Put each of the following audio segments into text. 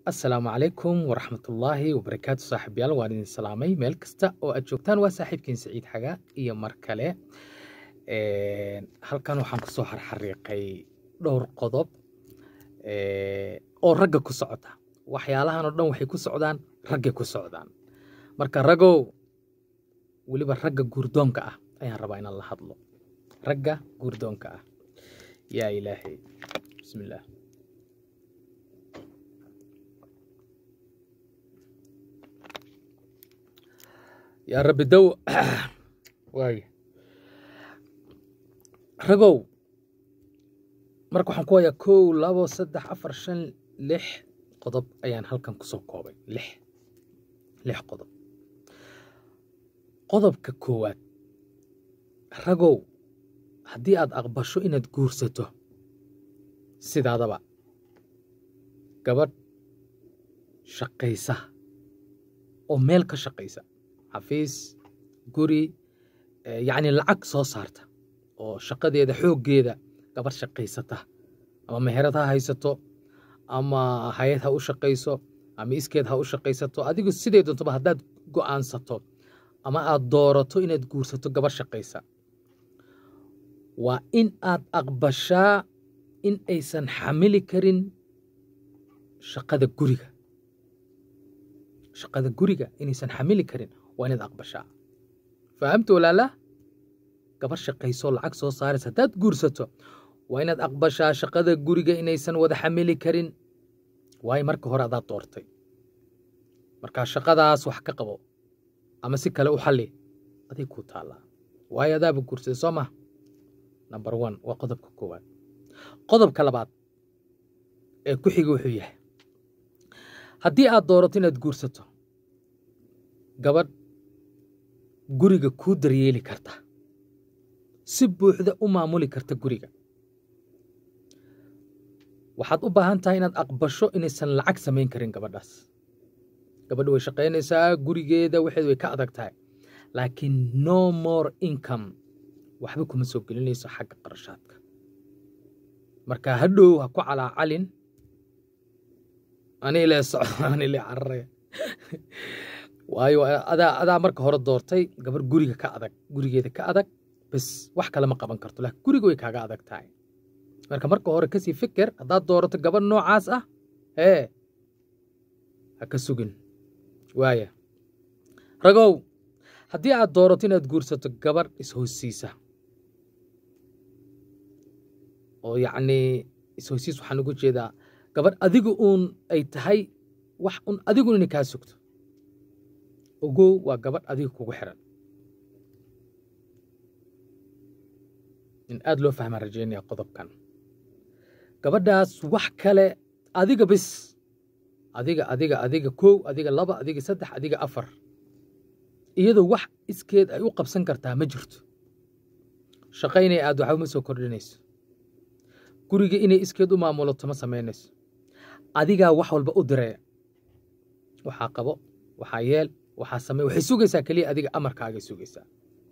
asalaamu calaykum waraxmatullaahi wabarakaatu saaxiibyaal waan idin salaamay meel kasta oo aad joogtaan waa saaxiibkiin saciid xagaa iyo mar kale halkan waxaan kusoo xarxariiqay dhowr qodob oo ragga ku socda waxyaalahan oo dhan waxay ku socdaan raggay ku socdaan marka ragow weliba ragga guurdoonka ah ayaan rabaa inaan la hadlo ragga guurdoonka ah yaa ilaahay bismillaah yaa rabbi dow waay ragow marka waxaan ku hayaa kow labo saddex afar shan lix qodob ayaan halkan kusoo koobay lix lix qodob qodobka koowaad ragow haddii aad aqbasho inaad guursato sidaadaba gabadh shaqaysa oo meel ka shaqaysa xafiis guri yacni lacag soo saarta oo shaqadeeda xooggeeda gabarh shaqaysata ama meherad ha haysato ama hay-ad ha u shaqayso ama iskeed ha u shaqaysato adigu sidee doontaba haddaad go'aansato ama aad doorato inaad guursato gabarh shaqaysa waa in aad aqbashaa in aysan xamili karin shaqada guriga shaqada guriga inaysan xamili karin waa inaad aqbashaa fahamta walaalaa gabar shaqaysoo lacag soo saaraysa haddaad guursato waa inaad aqbashaa shaqada guriga inaysan wada xamili karin waayo marka hore adaad doortay markaa shaqadaas wax ka qabo ama si kale u xalli aday kuu taallaa waayo adaaba guursaday soo maha number one waa qodobka koowaad qodobka labaad ee ku xiga wuxuu yahay haddii aad doorato inaad guursato gabadh guriga kuu daryeeli karta si buuxda u maamuli karta guriga waxaad u baahan tahay inaad aqbasho inaysan lacag samayn karin gabadhaas gabadha way shaqaynaysaa gurigeeda waxeed way ka adag tahay laakiin no more income waxba kuma soo gelinayso xagga qarashaadka marka hadhow ha ku calaacalin ani ile socdo ani ile cararaya waayo adaa adaa marka hore doortay gabar guriga ka adag gurigeeda ka adag bas wax kale ma qaban karto laakiin guriga way kaaga adag tahay marka marka hore kasii fikir haddaad doorato gabar noocaas ah hee ha ka sugin waaya ragow haddii aad doorato inaad guursato gabar is-hoosiisa oo yacnii is-hoosiis waxaan ugu jeedaa gabar adigu uun ay tahay wax un adigun inay kaa sugto ogow waa gabadh adiga kugu xiran in aad loo fahmaan rajaynaya qodobkan gabadhaas wax kale adiga bis adiga adiga adiga kow adiga laba adiga saddex adiga afar iyadoo wax iskeed ay u qabsan kartaa ma jirto shaqo inay aad waxba ma soo kordhinayso guriga inay iskeed u maamulato ma samaynayso adigaa wax walba u direeya waxaa qabo waxaa yeel waxaa samey waxay sugaysaa keliya adiga amarkaagay sugaysaa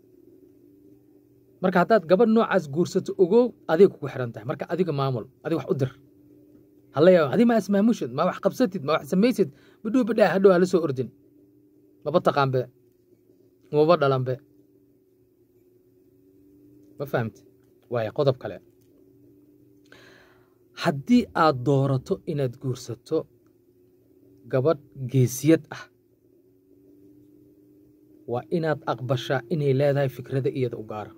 marka haddaad gabadh noocaas guursato ogow adig kugu xiran tahay marka adiga maamul adig wax u dir hala yaaba adi ma ismaamushid ma wax qabsatid ma wax samaysid bidhow bidhaa hadhow hala soo ordin maba taqaanbe maba dhalanbe ma fahamti waaya qodob kale haddii aad doorato inaad guursato gabadh geesiyad ah waa inaad aqbashaa inay leedahay fikrada iyada u gaara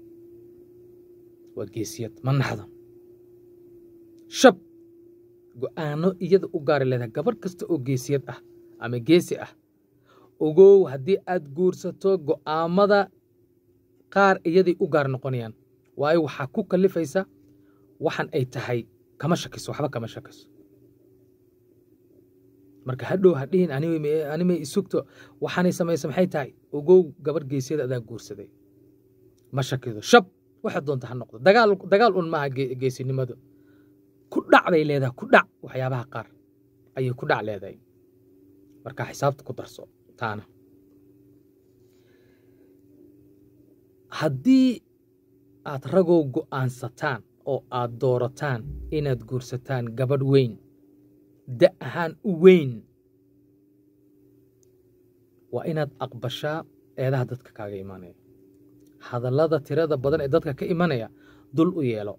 waa geesiyad ma naxdo shab go'aano iyada u gaara leedahay gabadh kasta oo geesiyad ah ama geesi ah ogow haddii aad guursato go'aamada qaar iyaday u gaar noqonayaan waayo waxaa ku kallifaysa waxan ay tahay kama shakiso waxba kama shakiso marka hadhow hadhihin animay isugto waxaanay samaysa maxay tahay ogow gabar geesiyada adaa guursaday ma shakido shab waxa doonta ha noqdo dagaal dagaal un maaha geesinimadu ku dhac bay leedahay ku dhac waxyaabaha qaar ayay ku dhac leedahay marka xisaabta ku darso taana haddii aad ragow go'aansataan oo aad doorataan inaad guursataan gabadh weyn da ahaan u weyn waa inaad aqbashaa eedaha dadka kaaga imanaya hadallada tirada badan ee dadka ka imanaya dul u yeelo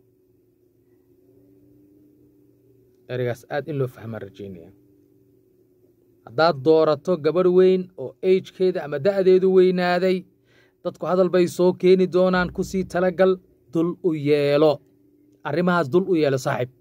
ereygaas aad in loo fahmaan rajaynaya haddaad doorato gabarh weyn oo agekeeda ama da'deedu weynaaday dadku hadal bay soo keeni doonaan ku sii talagal dul u yeelo arrimahaas dul u yeelo saaxiib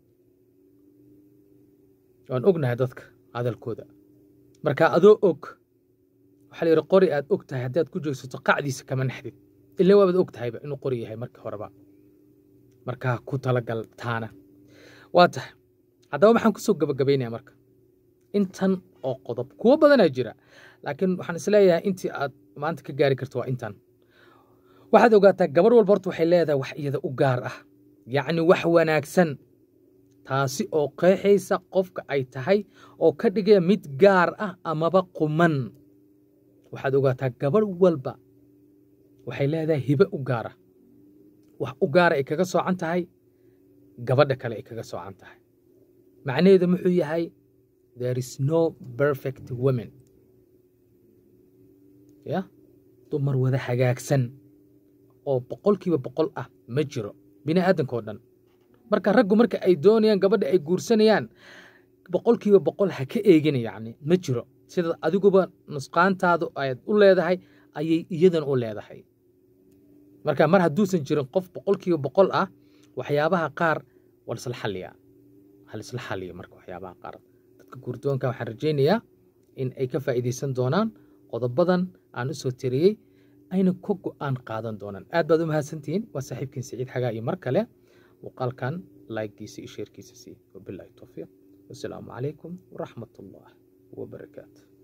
waan ognahay dadka hadalkooda marka adoo og waxaa la yidhi qori aad og tahay haddaad ku joogsato qacdiisa kama naxdid ila waabaad og tahayba inuu qori yahay markii horeba markaa ku talagal taana waa tahay haddaba maxaan kusoo gabagabaynaya marka intan oo qodob kuwo badanaa jira laakiin waxaan isleeyahay intii aad maanta ka gaari karto waa intan waxaad ogaataa gabar walba horta waxay leedahay wax iyada u gaar ah yacni wax wanaagsan taasi oo qeexaysa qofka ay tahay oo ka dhigaya mid gaar ah amaba quman waxaad ogaataa gabar walba waxay leedahay hibe u gaara wax u gaara ay kaga soocan tahay gabadha kale ay kaga soocan tahay macnaheedu muxuu yahay there is no perfect women ya dumar wada hagaagsan oo boqolkiiba boqol ah ma jiro bini aadanka oo dhan marka raggu marka ay doonayaan gabadha ay guursanayaan boqolkiiba boqol ha ka eegin yacni ma jiro sida adiguba nusqaantaadu ayaad u leedahay ayay iyadan u leedahay marka mar hadduusan jirin qof boqolkiiba boqol ah waxyaabaha qaar waa lisla xalliyaa halisla xalliya marka waxyaabaha qaar dadka guurdoonka waxaan rajaynayaa in ay ka faa'iidaysan doonaan qodobadan aan u soo tiriyey ayna ka go'aan qaadan doonaan aad baad u mahadsantihiin waa saaxiibkiin siciid xagaa iyo mar kale muuqaalkan layggiisa iyo sheerkiisa sii wabilaahi towfiiq wasalaamu calaykum waraxmat ullah wabarakaatu